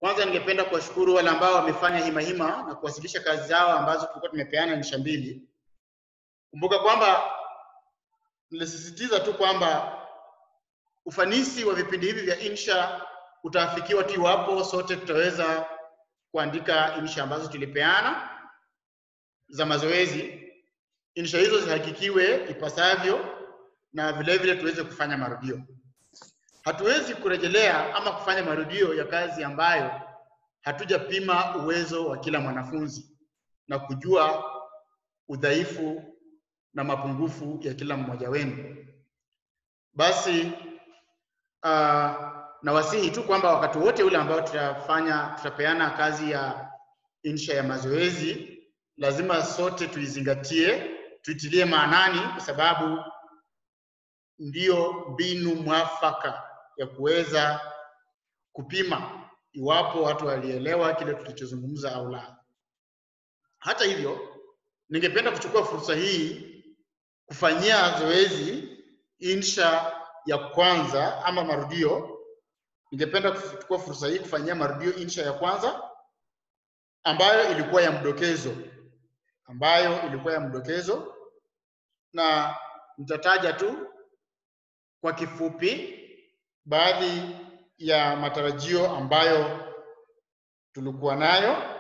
Kwanza ningependa kuwashukuru wale ambao wamefanya hima hima na kuwasilisha kazi zao ambazo tulikuwa tumepeana insha mbili. Kumbuka kwamba nilisisitiza tu kwamba ufanisi wa vipindi hivi vya insha utaafikiwa tu iwapo sote tutaweza kuandika insha ambazo tulipeana za mazoezi. Insha hizo zihakikiwe ipasavyo na vile vile tuweze kufanya marudio. Hatuwezi kurejelea ama kufanya marudio ya kazi ambayo hatujapima uwezo wa kila mwanafunzi na kujua udhaifu na mapungufu ya kila mmoja wenu. Basi uh, nawasihi tu kwamba wakati wote ule ambao tutafanya tutapeana kazi ya insha ya mazoezi, lazima sote tuizingatie, tuitilie maanani, kwa sababu ndiyo mbinu mwafaka ya kuweza kupima iwapo watu walielewa kile tulichozungumza au la. Hata hivyo, ningependa kuchukua fursa hii kufanyia zoezi insha ya kwanza ama marudio. Ningependa kuchukua fursa hii kufanyia marudio insha ya kwanza ambayo ilikuwa ya mdokezo, ambayo ilikuwa ya mdokezo, na nitataja tu kwa kifupi baadhi ya matarajio ambayo tulikuwa nayo.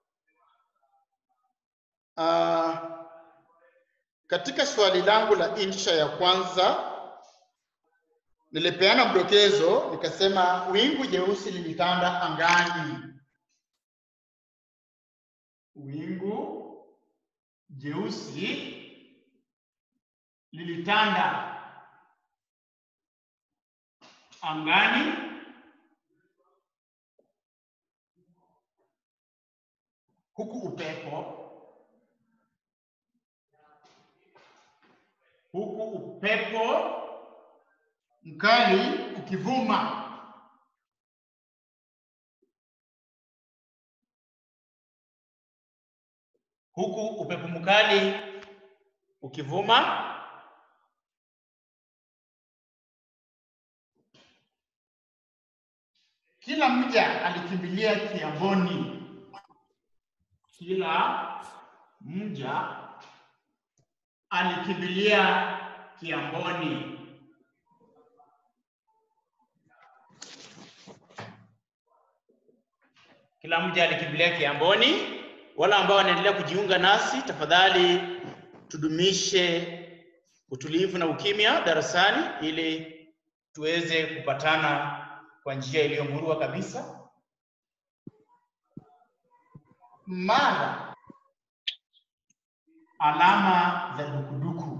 Uh, katika swali langu la insha ya kwanza nilipeana mdokezo nikasema, wingu jeusi lilitanda angani. Wingu jeusi lilitanda angani huku upepo huku upepo mkali ukivuma. Huku upepo mkali ukivuma. Kila mja alikimbilia kiamboni. Kila mja alikimbilia kiamboni. Kila mja alikimbilia kiamboni. Wale ambao wanaendelea kujiunga nasi, tafadhali tudumishe utulivu na ukimya darasani ili tuweze kupatana kwa njia iliyomurua kabisa. Mara alama za dukuduku.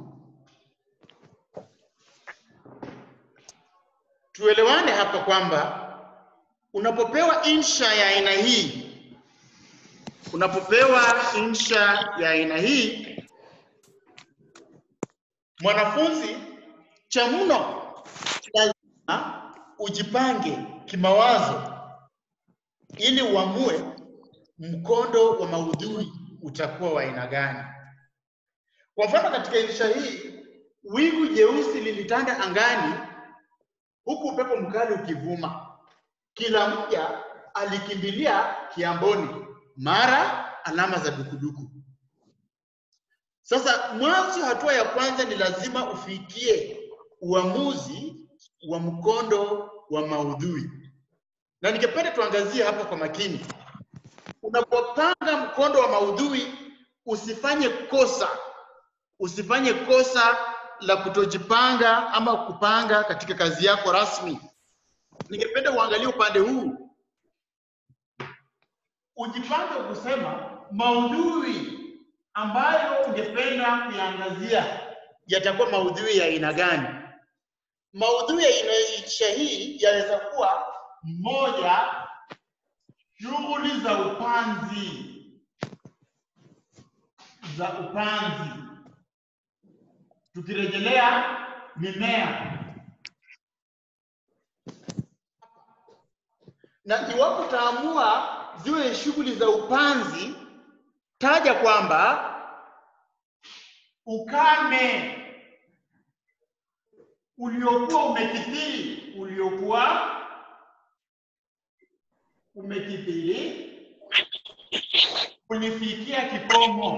Tuelewane hapa kwamba unapopewa insha ya aina hii, unapopewa insha ya aina hii, mwanafunzi cha mno lazima ujipange kimawazo ili uamue mkondo wa maudhui utakuwa wa aina gani. Kwa mfano, katika insha hii, wingu jeusi lilitanda angani huku upepo mkali ukivuma. Kila mja alikimbilia kiamboni, mara alama za dukuduku. Sasa mwanzo, hatua ya kwanza ni lazima ufikie uamuzi wa mkondo wa maudhui, na ningependa tuangazie hapa kwa makini. Unapopanga mkondo wa maudhui, usifanye kosa, usifanye kosa la kutojipanga ama kupanga katika kazi yako rasmi. Ningependa uangalie upande huu, ujipange kusema maudhui ambayo ungependa kuyaangazia yatakuwa maudhui ya aina gani. Maudhui ya insha hii yaweza kuwa moja, shughuli za upanzi za upanzi, tukirejelea mimea na iwapo utaamua ziwe shughuli za upanzi, taja kwamba ukame uliokuwa umekithiri, uliokuwa umekithiri ulifikia kikomo.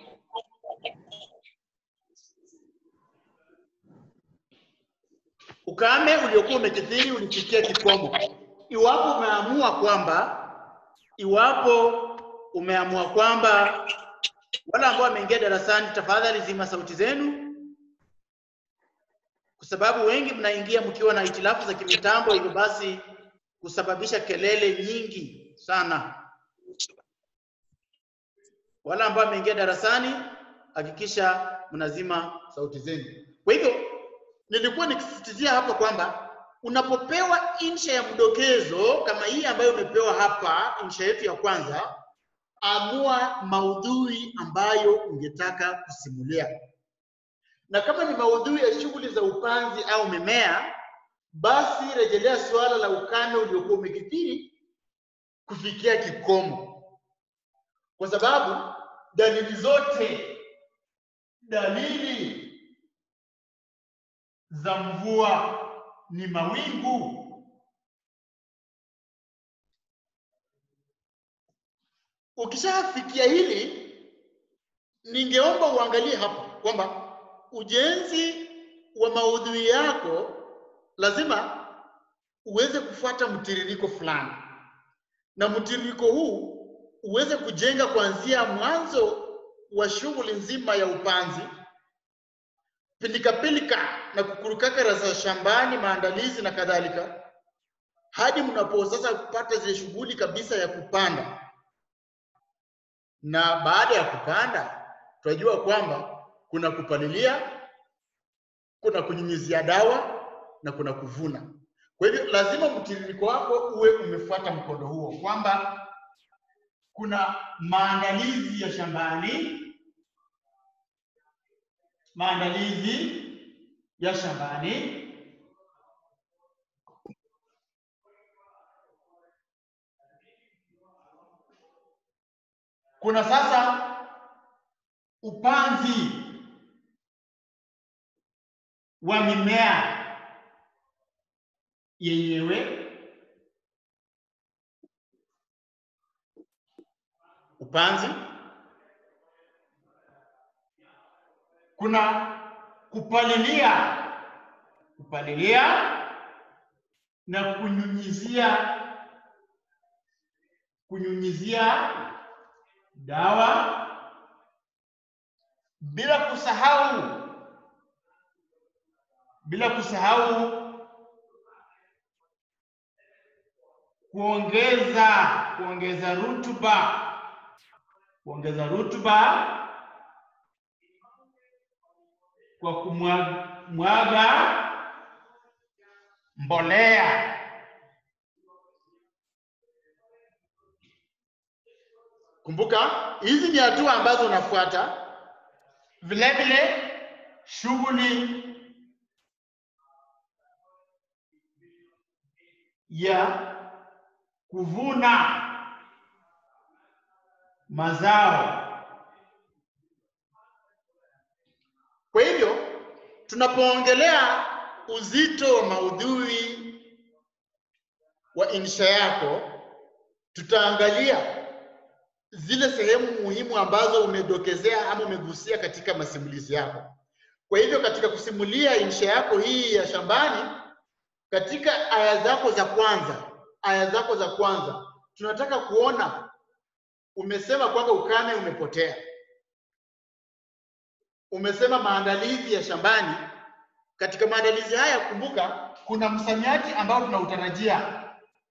Ukame uliokuwa umekithiri ulifikia kikomo. Iwapo umeamua kwamba iwapo umeamua kwamba wale ambao wameingia darasani, tafadhali zima sauti zenu, kwa sababu wengi mnaingia mkiwa na hitilafu za kimitambo, hivyo basi kusababisha kelele nyingi sana. Wale ambao wameingia darasani, hakikisha mnazima sauti zenu. Kwa hivyo nilikuwa nikisisitizia hapa kwamba unapopewa insha ya mdokezo kama hii ambayo umepewa hapa, insha yetu ya kwanza, amua maudhui ambayo ungetaka kusimulia, na kama ni maudhui ya shughuli za upanzi au mimea, basi rejelea suala la ukame uliokuwa umekithiri kufikia kikomo, kwa sababu dalili zote dalili za mvua ni mawingu. Ukishafikia hili, ningeomba uangalie hapa kwamba ujenzi wa maudhui yako lazima uweze kufuata mtiririko fulani, na mtiririko huu uweze kujenga kuanzia mwanzo wa shughuli nzima ya upanzi, pilikapilika na kukurukakara za shambani, maandalizi na kadhalika, hadi mnapo sasa kupata zile shughuli kabisa ya kupanda. Na baada ya kupanda, tunajua kwamba kuna kupalilia, kuna kunyunyizia dawa na kuna kuvuna. Kwa hivyo lazima mtiririko wako uwe umefuata mkondo huo, kwamba kuna maandalizi ya shambani, maandalizi ya shambani, kuna sasa upanzi wa mimea yenyewe upanzi, kuna kupalilia, kupalilia na kunyunyizia, kunyunyizia dawa, bila kusahau, bila kusahau kuongeza kuongeza rutuba kuongeza rutuba kwa kumwaga mbolea. Kumbuka hizi ni hatua ambazo unafuata. Vile vile shughuli ya kuvuna mazao. Kwa hivyo tunapoongelea uzito wa maudhui wa insha yako, tutaangalia zile sehemu muhimu ambazo umedokezea ama umegusia katika masimulizi yako. Kwa hivyo katika kusimulia insha yako hii ya shambani, katika aya zako za kwanza, aya zako za kwanza tunataka kuona umesema kwamba ukame umepotea, umesema maandalizi ya shambani. Katika maandalizi haya, kumbuka kuna msamiati ambao tunautarajia.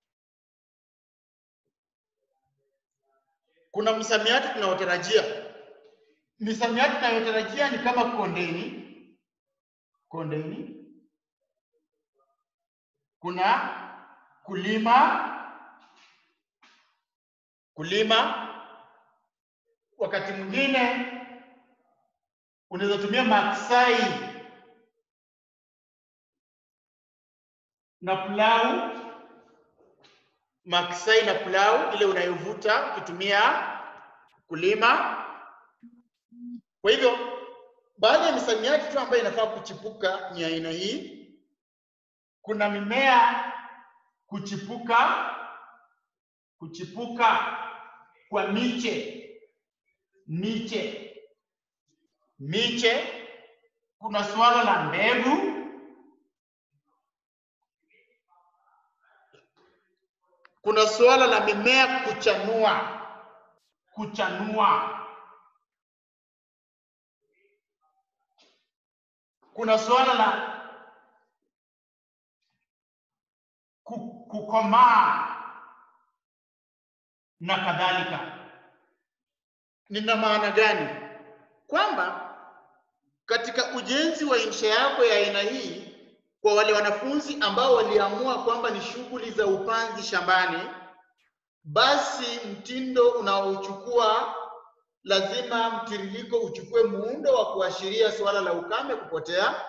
Kuna msamiati tunaotarajia. Misamiati tunayotarajia ni kama kondeni, kondeni, kuna kulima, kulima wakati mwingine unaweza tumia maksai na plau, maksai na plau, ile unayovuta ukitumia kulima. Kwa hivyo baadhi ya misamiati tu ambayo inafaa kuchipuka ni aina hii. Kuna mimea kuchipuka, kuchipuka kwa miche miche miche. Kuna suala la mbegu, kuna suala la mimea kuchanua kuchanua, kuna suala la ku- kukomaa na kadhalika. Nina maana gani? Kwamba katika ujenzi wa insha yako ya aina hii, kwa wale wanafunzi ambao waliamua kwamba ni shughuli za upanzi shambani, basi mtindo unaochukua lazima mtiririko uchukue muundo wa kuashiria suala la ukame kupotea,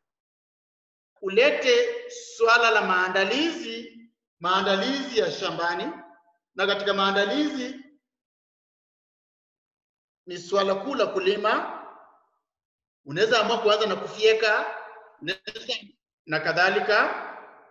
ulete suala la maandalizi maandalizi ya shambani, na katika maandalizi ni suala kuu la kulima. Unaweza amua kuanza na kufyeka unaweza na kadhalika.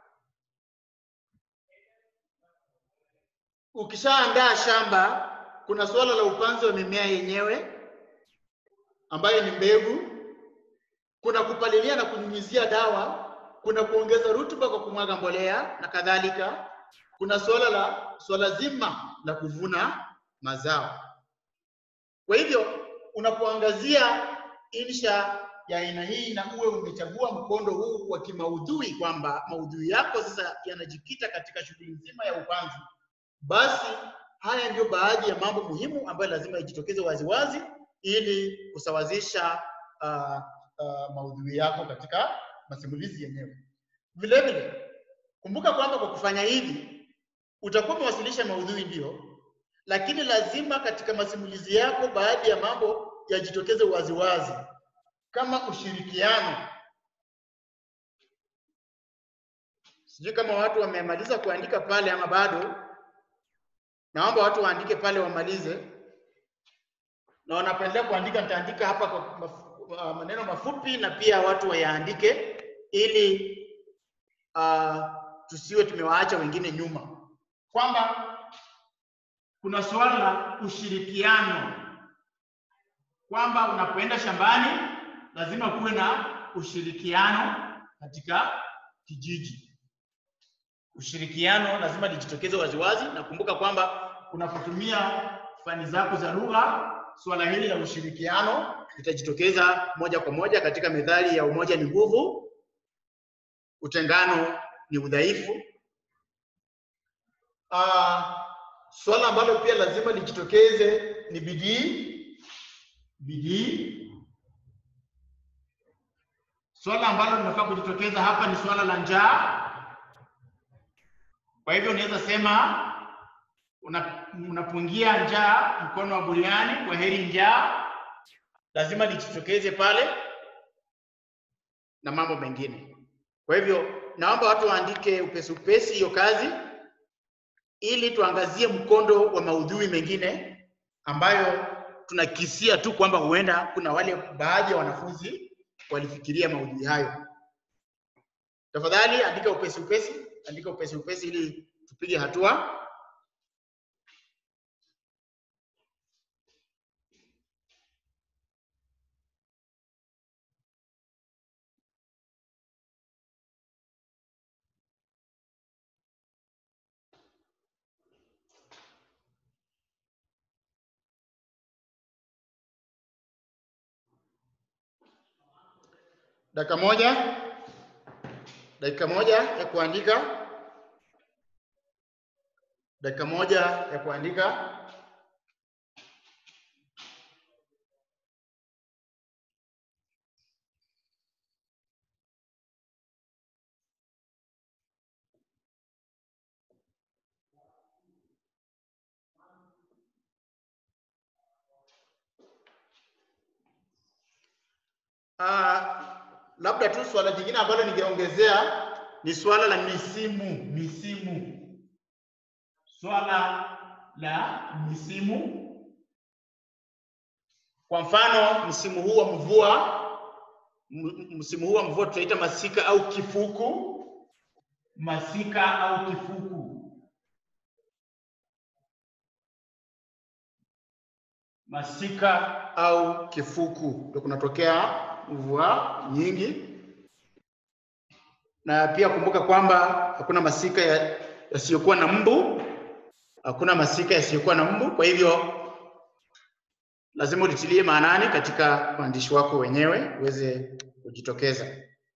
Ukishaandaa shamba, kuna suala la upanzi wa mimea yenyewe ambayo ni mbegu. Kuna kupalilia na kunyunyizia dawa, kuna kuongeza rutuba kwa kumwaga mbolea na kadhalika. Kuna suala la suala zima la kuvuna mazao. Kwa hivyo unapoangazia insha ya aina hii na uwe umechagua mkondo huu wa kimaudhui kwamba maudhui yako sasa yanajikita katika shughuli nzima ya upanzi, basi haya ndio baadhi ya mambo muhimu ambayo lazima ijitokeze waziwazi ili kusawazisha uh, uh, maudhui yako katika masimulizi yenyewe. Vile vile kumbuka kwamba kwa kufanya hivi utakuwa umewasilisha maudhui ndio, lakini lazima katika masimulizi yako baadhi ya mambo yajitokeze waziwazi kama ushirikiano. Sijui kama watu wamemaliza kuandika pale ama bado. Naomba watu waandike pale wamalize, na wanapendelea kuandika, nitaandika hapa kwa maf uh, maneno mafupi na pia watu wayaandike ili uh, tusiwe tumewaacha wengine nyuma, kwamba kuna suala la ushirikiano, kwamba unapoenda shambani lazima kuwe na ushirikiano katika kijiji. Ushirikiano lazima lijitokeze waziwazi, na kumbuka kwamba unapotumia fani zako za lugha, suala hili la ushirikiano litajitokeza moja kwa moja katika methali ya umoja ni nguvu, utengano ni udhaifu. Uh, swala ambalo pia lazima lijitokeze ni bidii, bidii. Swala ambalo linafaa kujitokeza hapa ni swala la njaa. Kwa hivyo unaweza sema una, unapungia njaa mkono wa buriani, kwa heri njaa, lazima lijitokeze pale na mambo mengine. Kwa hivyo naomba watu waandike upesi upesi hiyo kazi ili tuangazie mkondo wa maudhui mengine ambayo tunakisia tu kwamba huenda kuna wale baadhi ya wanafunzi walifikiria maudhui hayo. Tafadhali andika upesi upesi, andika upesi upesi ili tupige hatua. Dakika moja, dakika moja ya kuandika, dakika moja ya kuandika. Ah, labda tu swala jingine ambalo ningeongezea ni swala la misimu. Misimu, swala la misimu. Kwa mfano, msimu huu wa mvua, m- msimu huu wa mvua tutaita masika au kifuku. Masika au kifuku. masika au kifuku, ndio kunatokea mvua nyingi. Na pia kumbuka kwamba hakuna masika ya- yasiyokuwa na mbu, hakuna masika yasiyokuwa na mbu. Kwa hivyo lazima ulitilie maanani katika uandishi wako wenyewe uweze kujitokeza.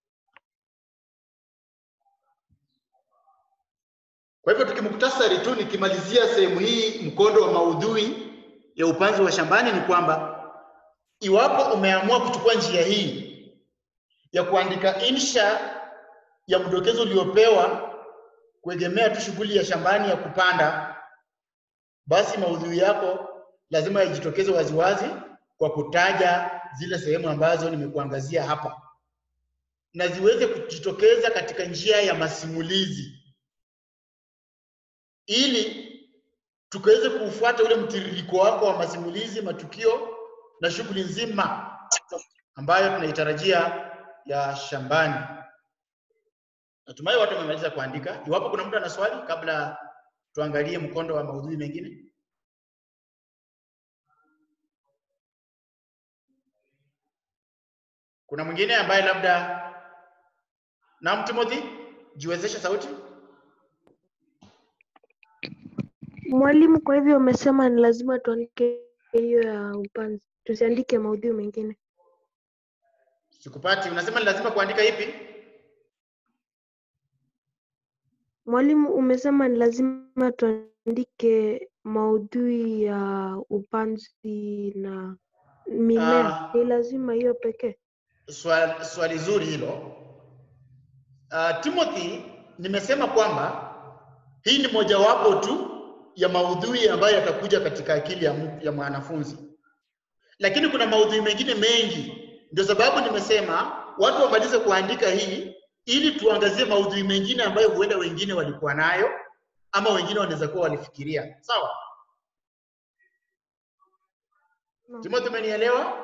Kwa hivyo tukimuktasari tu, nikimalizia sehemu hii, mkondo wa maudhui ya upanzi wa shambani ni kwamba iwapo umeamua kuchukua njia hii ya kuandika insha ya mdokezo uliopewa kuegemea tu shughuli ya shambani ya kupanda, basi maudhui yako lazima yajitokeze waziwazi kwa kutaja zile sehemu ambazo nimekuangazia hapa, na ziweze kujitokeza katika njia ya masimulizi ili tukaweze kuufuata ule mtiririko wako wa masimulizi, matukio na shughuli nzima ambayo tunaitarajia ya shambani. Natumai watu wamemaliza kuandika. Iwapo kuna mtu ana swali kabla tuangalie mkondo wa maudhui mengine. Kuna mwingine ambaye labda Naam, Timothy, jiwezeshe sauti. Mwalimu, kwa hivyo umesema ni lazima tuandike hiyo ya upanzi, tusiandike maudhui mengine. Sikupati. Unasema ni lazima kuandika ipi? Mwalimu, umesema ni lazima tuandike maudhui ya upanzi na mimea. Ah. Ni lazima hiyo pekee? Swali, swali zuri hilo. Uh, Timothy, nimesema kwamba hii ni mojawapo tu ya maudhui ambayo yatakuja katika akili ya, mtu- ya mwanafunzi, lakini kuna maudhui mengine mengi. Ndio sababu nimesema watu wamalize kuandika hii ili tuangazie maudhui mengine ambayo huenda wengine walikuwa nayo ama wengine wanaweza kuwa walifikiria. Sawa Naam. Timothy, umenielewa?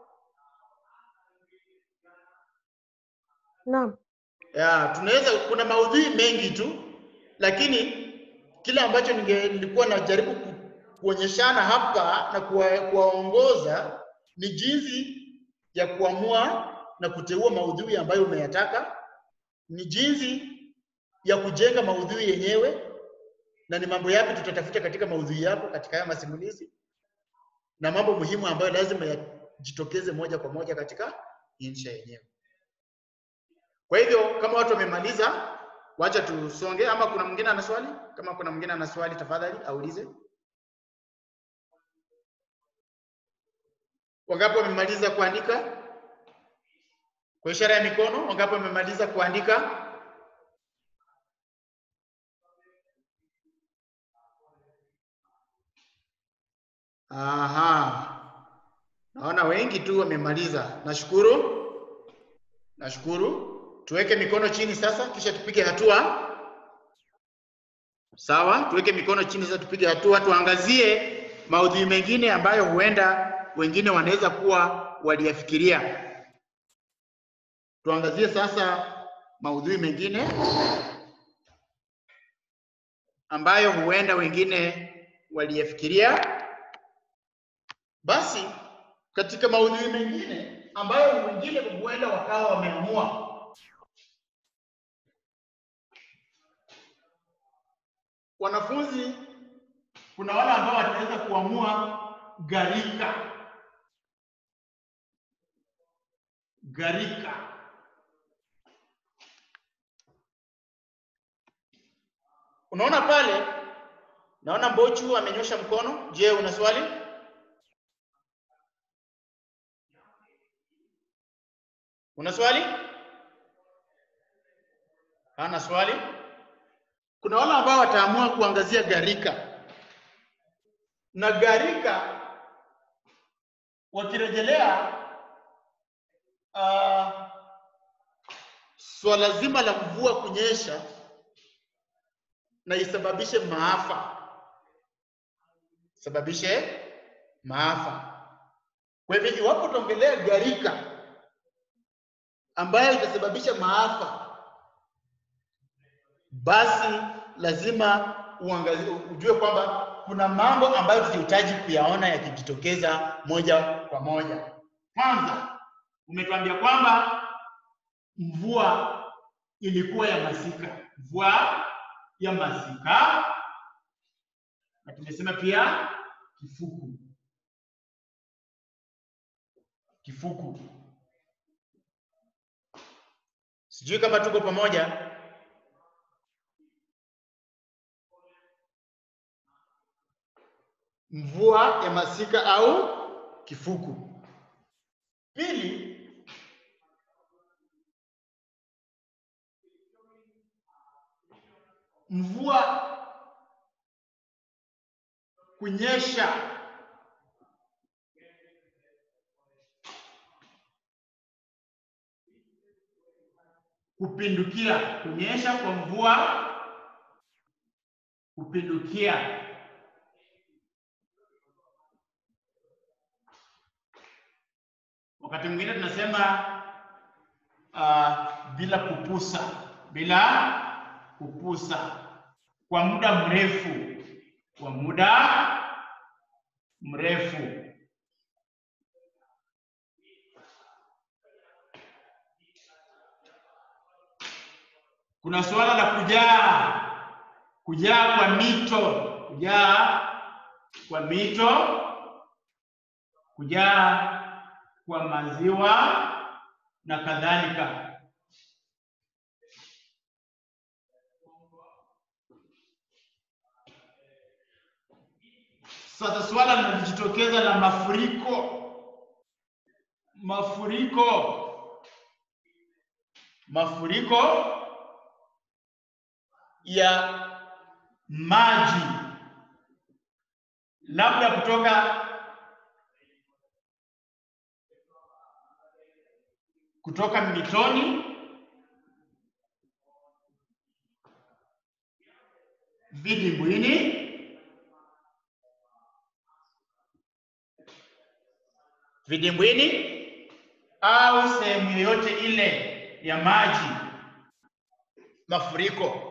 Naam. Ya, tunaweza kuna maudhui mengi tu, lakini kile ambacho ninge- nilikuwa najaribu ku, kuonyeshana hapa na kuwa- kuwaongoza ni jinsi ya kuamua na kuteua maudhui ambayo umeyataka, ni jinsi ya kujenga maudhui yenyewe, na ni mambo yapi tutatafuta katika maudhui yako katika haya masimulizi, na mambo muhimu ambayo lazima yajitokeze moja kwa moja katika insha yenyewe. Kwa hivyo kama watu wamemaliza, wacha tusonge, ama kuna mwingine ana swali? Kama kuna mwingine ana swali, tafadhali aulize. Wangapi wamemaliza kuandika? Kwa ishara ya mikono, wangapi wamemaliza kuandika? Aha. Naona wengi tu wamemaliza. Nashukuru. Nashukuru. Tuweke mikono chini sasa, kisha tupige hatua. Sawa, tuweke mikono chini sasa, tupige hatua, tuangazie maudhui mengine ambayo huenda wengine wanaweza kuwa waliyafikiria. Tuangazie sasa maudhui mengine ambayo huenda wengine waliyafikiria. Basi katika maudhui mengine ambayo wengine huenda wakawa wameamua wanafunzi, kuna wale ambao wataweza kuamua gharika, gharika. Unaona pale, naona Mbochu amenyosha mkono. Je, una swali? Una swali? Hana swali? Kuna wale ambao wataamua kuangazia gharika, na gharika wakirejelea uh, swala zima la mvua kunyesha na isababishe maafa, sababishe maafa. Kwa hivyo iwapo utaongelea gharika ambayo itasababisha maafa, basi lazima uangazie, ujue kwamba kuna mambo ambayo tunahitaji kuyaona yakijitokeza moja kwa moja. Kwanza, umetuambia kwamba mvua ilikuwa ya masika, mvua ya masika, na tumesema pia kifuku, kifuku. Sijui kama tuko pamoja. Mvua ya masika au kifuku. Pili, mvua kunyesha kupindukia, kunyesha kwa mvua kupindukia. Wakati mwingine tunasema uh, bila kupusa, bila kupusa kwa muda mrefu, kwa muda mrefu. Kuna suala la kujaa, kujaa kwa mito, kujaa kwa mito, kujaa kwa maziwa na kadhalika. Sasa suala linalojitokeza la mafuriko, mafuriko, mafuriko ya maji labda kutoka kutoka mitoni vidimbwini vidimbwini au sehemu yoyote ile ya maji mafuriko.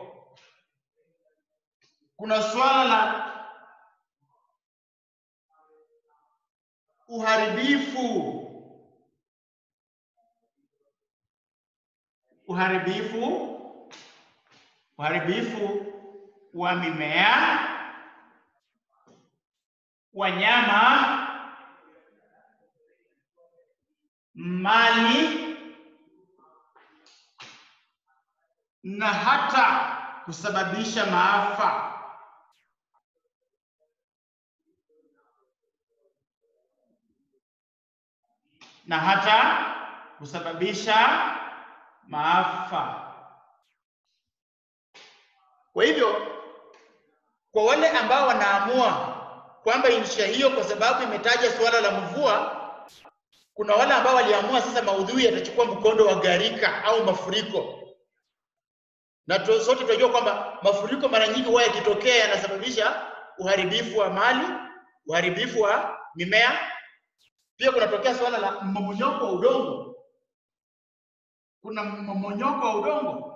Kuna swala la uharibifu uharibifu uharibifu wa mimea, wanyama, mali na hata kusababisha maafa. na hata kusababisha maafa. Kwa hivyo, kwa wale ambao wanaamua kwamba insha hiyo kwa sababu imetaja suala la mvua, kuna wale ambao waliamua sasa maudhui yatachukua mkondo wa gharika au mafuriko, na tu- sote tunajua kwamba mafuriko mara nyingi huwa yakitokea yanasababisha uharibifu wa mali, uharibifu wa mimea. Pia kunatokea suala la mmomonyoko wa udongo. Kuna mmomonyoko wa udongo.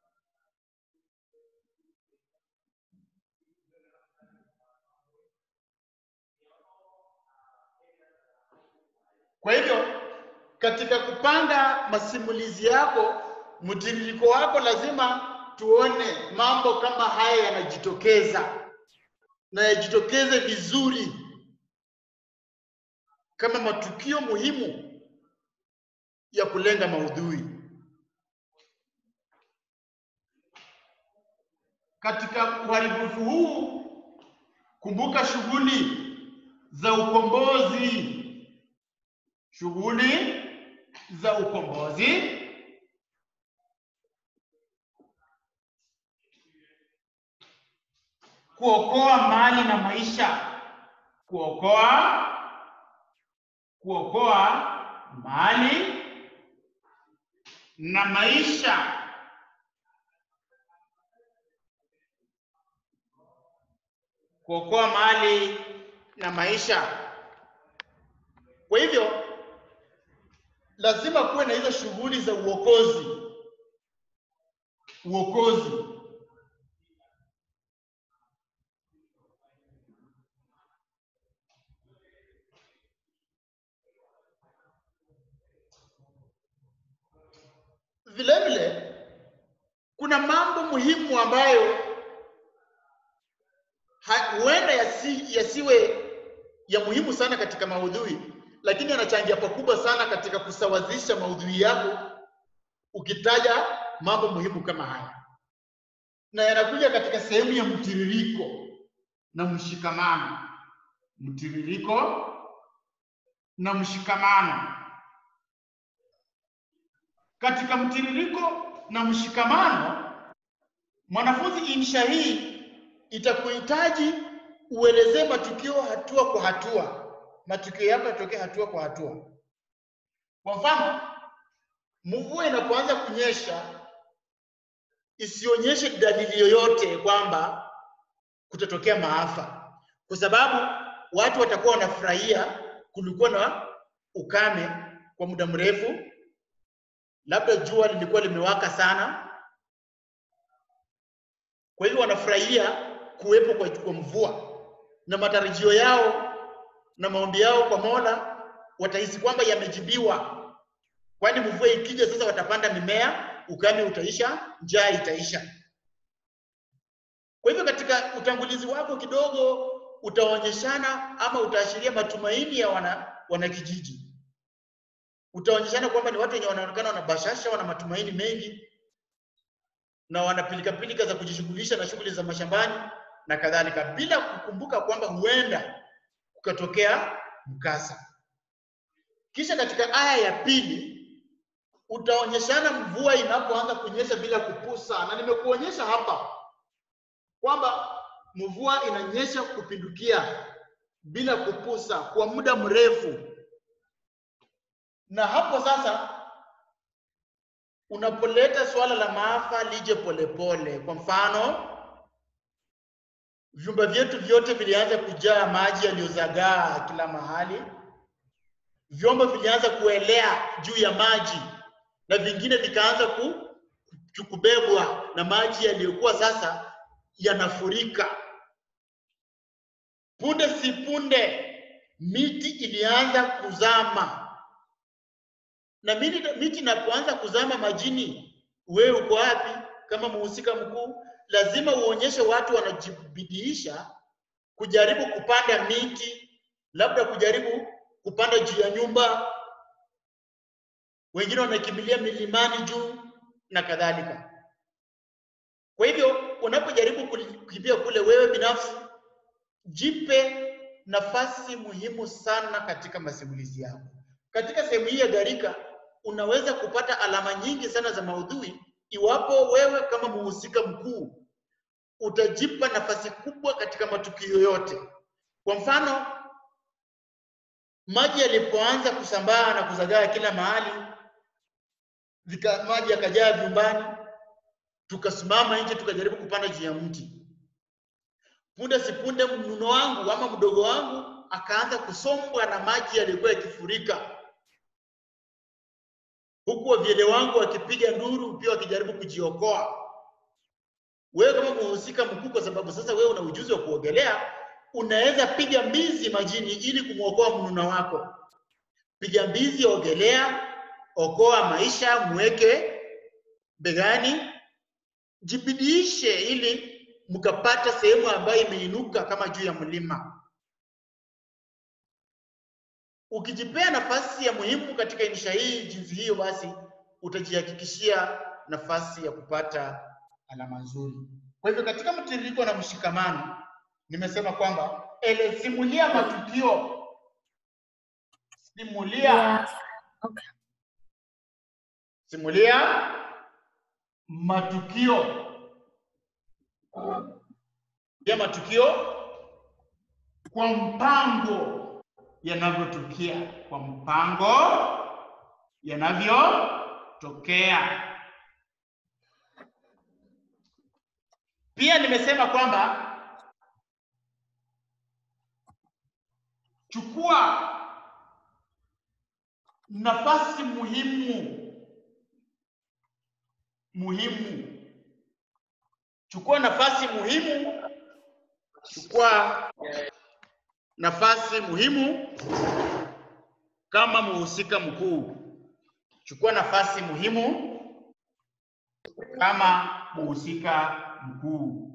Kwa hivyo katika kupanga masimulizi yako, mtiririko wako, lazima tuone mambo kama haya yanajitokeza na yajitokeze vizuri kama matukio muhimu ya kulenga maudhui. Katika uharibifu huu, kumbuka shughuli za ukombozi shughuli za ukombozi kuokoa mali na maisha kuokoa kuokoa mali na maisha kuokoa mali na maisha kwa hivyo lazima kuwe na hizo shughuli za uokozi uokozi vile vile kuna mambo muhimu ambayo ha- huenda yasi, yasiwe ya muhimu sana katika maudhui, lakini yanachangia pakubwa sana katika kusawazisha maudhui yako ukitaja mambo muhimu kama haya, na yanakuja katika sehemu ya mtiririko na mshikamano. Mtiririko na mshikamano. Katika mtiririko na mshikamano, mwanafunzi, insha hii itakuhitaji uelezee matukio hatua kwa hatua, matukio yako yatokee hatua kwa hatua. Kwa mfano, mvua inapoanza kunyesha, isionyeshe dalili yoyote kwamba kutatokea maafa, kwa sababu watu watakuwa wanafurahia kulikuwa na ukame kwa muda mrefu, labda jua lilikuwa limewaka sana, kwa hivyo wanafurahia kuwepo kwa, kwa mvua na matarajio yao na maombi yao kwa Mola watahisi kwamba yamejibiwa, kwani mvua ikija sasa watapanda mimea, ukame utaisha, njaa itaisha. Kwa hivyo katika utangulizi wako kidogo utaonyeshana ama utaashiria matumaini ya wana wanakijiji. Utaonyeshana kwamba ni watu wenye wanaonekana wana bashasha, wana matumaini mengi na wana pilikapilika za kujishughulisha na shughuli za mashambani na kadhalika, bila kukumbuka kwamba huenda kukatokea mkasa. Kisha katika aya ya pili utaonyeshana mvua inapoanza kunyesha bila kupusa, na nimekuonyesha hapa kwamba mvua inanyesha kupindukia bila kupusa kwa muda mrefu, na hapo sasa unapoleta suala la maafa lije polepole. Kwa mfano, vyumba vyetu vyote vilianza kujaa maji yaliyozagaa kila mahali, vyombo vilianza kuelea juu ya maji na vingine vikaanza ku, kubebwa na maji yaliyokuwa sasa yanafurika. Punde si punde miti ilianza kuzama, na miti, miti inapoanza kuzama majini, wewe uko wapi kama mhusika mkuu? Lazima uonyeshe watu wanajibidiisha kujaribu kupanda miti, labda kujaribu kupanda juu ya nyumba, wengine wanakimbilia milimani juu na kadhalika. Kwa hivyo unapojaribu kukimbia kule, wewe binafsi jipe nafasi muhimu sana katika masimulizi yako. Katika sehemu hii ya gharika, unaweza kupata alama nyingi sana za maudhui iwapo wewe kama mhusika mkuu utajipa nafasi kubwa katika matukio yote. Kwa mfano, maji yalipoanza kusambaa na kuzagaa kila mahali, vika, maji yakajaa vyumbani, tukasimama nje tukajaribu kupanda juu ya mti. Punde si punde mnuno wangu ama mdogo wangu akaanza kusombwa na maji yaliyokuwa yakifurika, huku wavyele wangu wakipiga nduru pia wakijaribu kujiokoa. Wewe kama mhusika mkuu, kwa sababu sasa wewe una ujuzi wa kuogelea, unaweza piga mbizi majini ili kumwokoa mnuna wako. Piga mbizi, ogelea, okoa maisha, mweke begani, jibidiishe ili mkapata sehemu ambayo imeinuka kama juu ya mlima. Ukijipea nafasi ya muhimu katika insha hii jinsi hiyo, basi utajihakikishia nafasi ya kupata alama nzuri. Kwa hivyo katika mtiririko na mshikamano, nimesema kwamba ele simulia matukio, simulia Yeah. Okay. simulia matukio ya matukio kwa mpango yanavyotukia, kwa mpango yanavyotokea. Pia nimesema kwamba chukua nafasi muhimu muhimu, chukua nafasi muhimu, chukua nafasi muhimu kama mhusika mkuu. Chukua nafasi muhimu kama mhusika mkuu.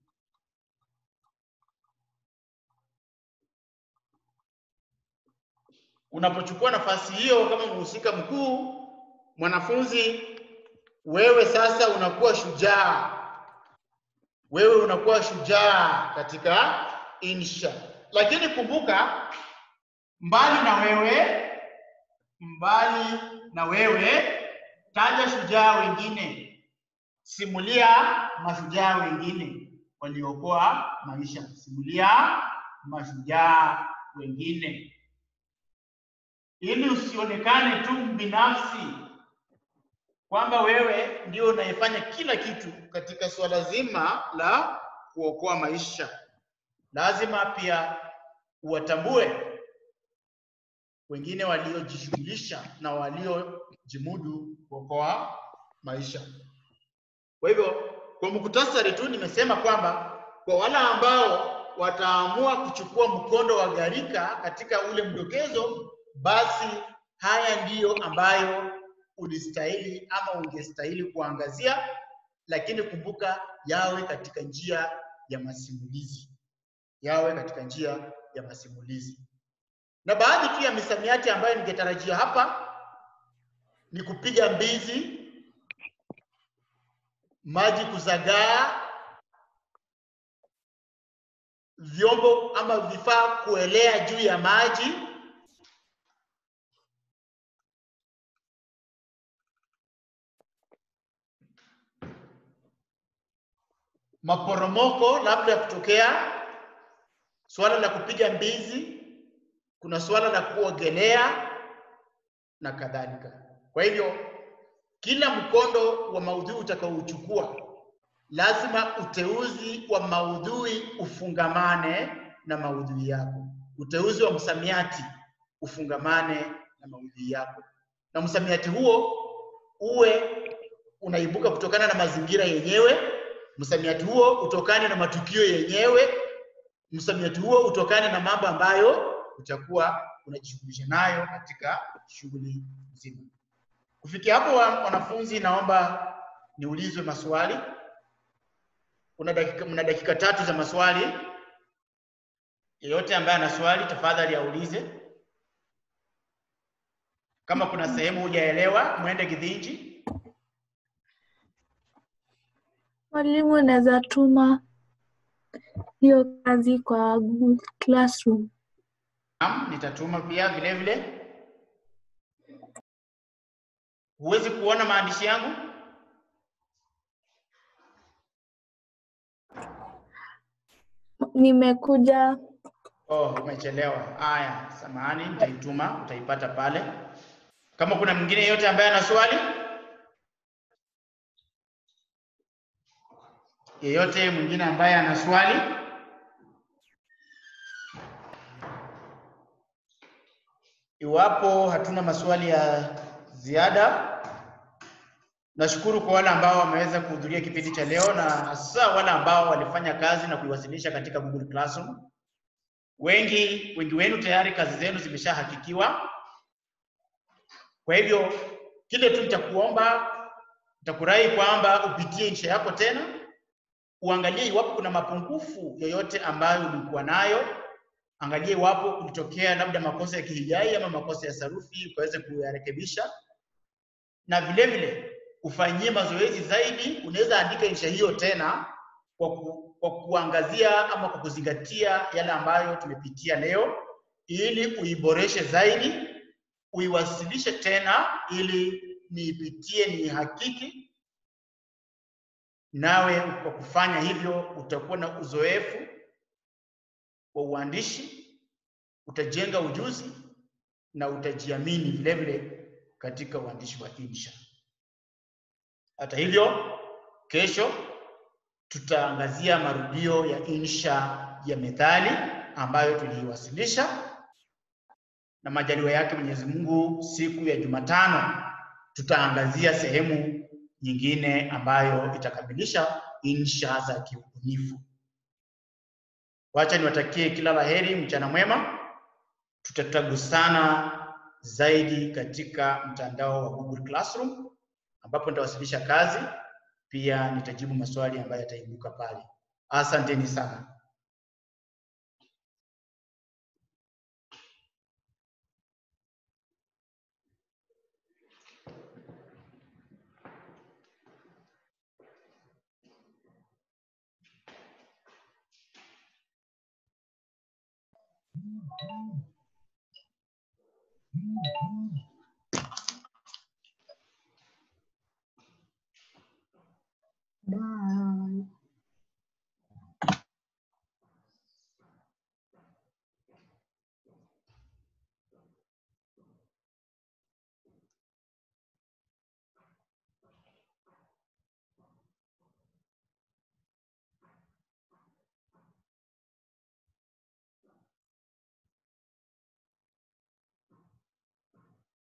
Unapochukua nafasi hiyo kama mhusika mkuu, mwanafunzi, wewe sasa unakuwa shujaa, wewe unakuwa shujaa katika insha. Lakini kumbuka, mbali na wewe, mbali na wewe, taja shujaa wengine, simulia mashujaa wengine waliokoa maisha, simulia mashujaa wengine ili usionekane tu binafsi kwamba wewe ndio unayefanya kila kitu katika suala zima la kuokoa maisha. Lazima pia uwatambue wengine waliojishughulisha na waliojimudu kuokoa maisha. Kwa hivyo, kwa muktasari tu nimesema kwamba kwa wale ambao wataamua kuchukua mkondo wa gharika katika ule mdokezo basi haya ndiyo ambayo ulistahili ama ungestahili kuangazia, lakini kumbuka, yawe katika njia ya masimulizi, yawe katika njia ya masimulizi. Na baadhi tu ya misamiati ambayo ningetarajia hapa ni kupiga mbizi, maji kuzagaa, vyombo ama vifaa kuelea juu ya maji maporomoko labda kutokea, suala la kupiga mbizi, kuna suala la kuogelea na kadhalika. Kwa hivyo kila mkondo wa maudhui utakaouchukua lazima uteuzi wa maudhui ufungamane na maudhui yako, uteuzi wa msamiati ufungamane na maudhui yako, na msamiati huo uwe unaibuka kutokana na mazingira yenyewe msamiati huo utokane na matukio yenyewe, msamiati huo utokane na mambo ambayo utakuwa unajishughulisha nayo katika shughuli nzima. Kufikia hapo, wanafunzi, naomba niulizwe maswali. Kuna dakika, mna dakika tatu za maswali. Yeyote ambaye ana swali tafadhali aulize. Kama kuna sehemu hujaelewa, mwende Githinji. Mwalimu, unaweza tuma hiyo kazi kwa Google Classroom. Naam, nitatuma pia vile vile. Huwezi kuona maandishi yangu? Nimekuja. Oh, umechelewa. Haya, samahani, nitaituma, utaipata pale. Kama kuna mwingine yeyote ambaye ana swali, yeyote mwingine ambaye ana swali, iwapo hatuna maswali ya ziada, nashukuru kwa wale ambao wameweza kuhudhuria kipindi cha leo na hasa wale ambao walifanya kazi na kuiwasilisha katika Google Classroom. Wengi wengi wenu tayari kazi zenu zimeshahakikiwa. Kwa hivyo kile tu nitakuomba, nitakurai kwamba upitie insha yako tena, uangalie iwapo kuna mapungufu yoyote ambayo ulikuwa nayo. Angalie iwapo kulitokea labda makosa ya kihijai ama makosa ya sarufi, ukaweze kuyarekebisha, na vile vile ufanyie mazoezi zaidi. Unaweza andika insha hiyo tena kwa, ku, kwa kuangazia ama kwa kuzingatia yale ambayo tumepitia leo, ili uiboreshe zaidi, uiwasilishe tena, ili niipitie, niihakiki. Nawe kwa kufanya hivyo utakuwa na uzoefu wa uandishi, utajenga ujuzi na utajiamini vile vile katika uandishi wa insha. Hata hivyo, kesho tutaangazia marudio ya insha ya methali ambayo tuliiwasilisha, na majaliwa yake Mwenyezi Mungu, siku ya Jumatano tutaangazia sehemu nyingine ambayo itakamilisha insha za kiubunifu. Wacha niwatakie kila laheri, mchana mwema. Tutatagusana zaidi katika mtandao wa Google Classroom ambapo nitawasilisha kazi pia nitajibu maswali ambayo yataibuka pale. Asanteni sana.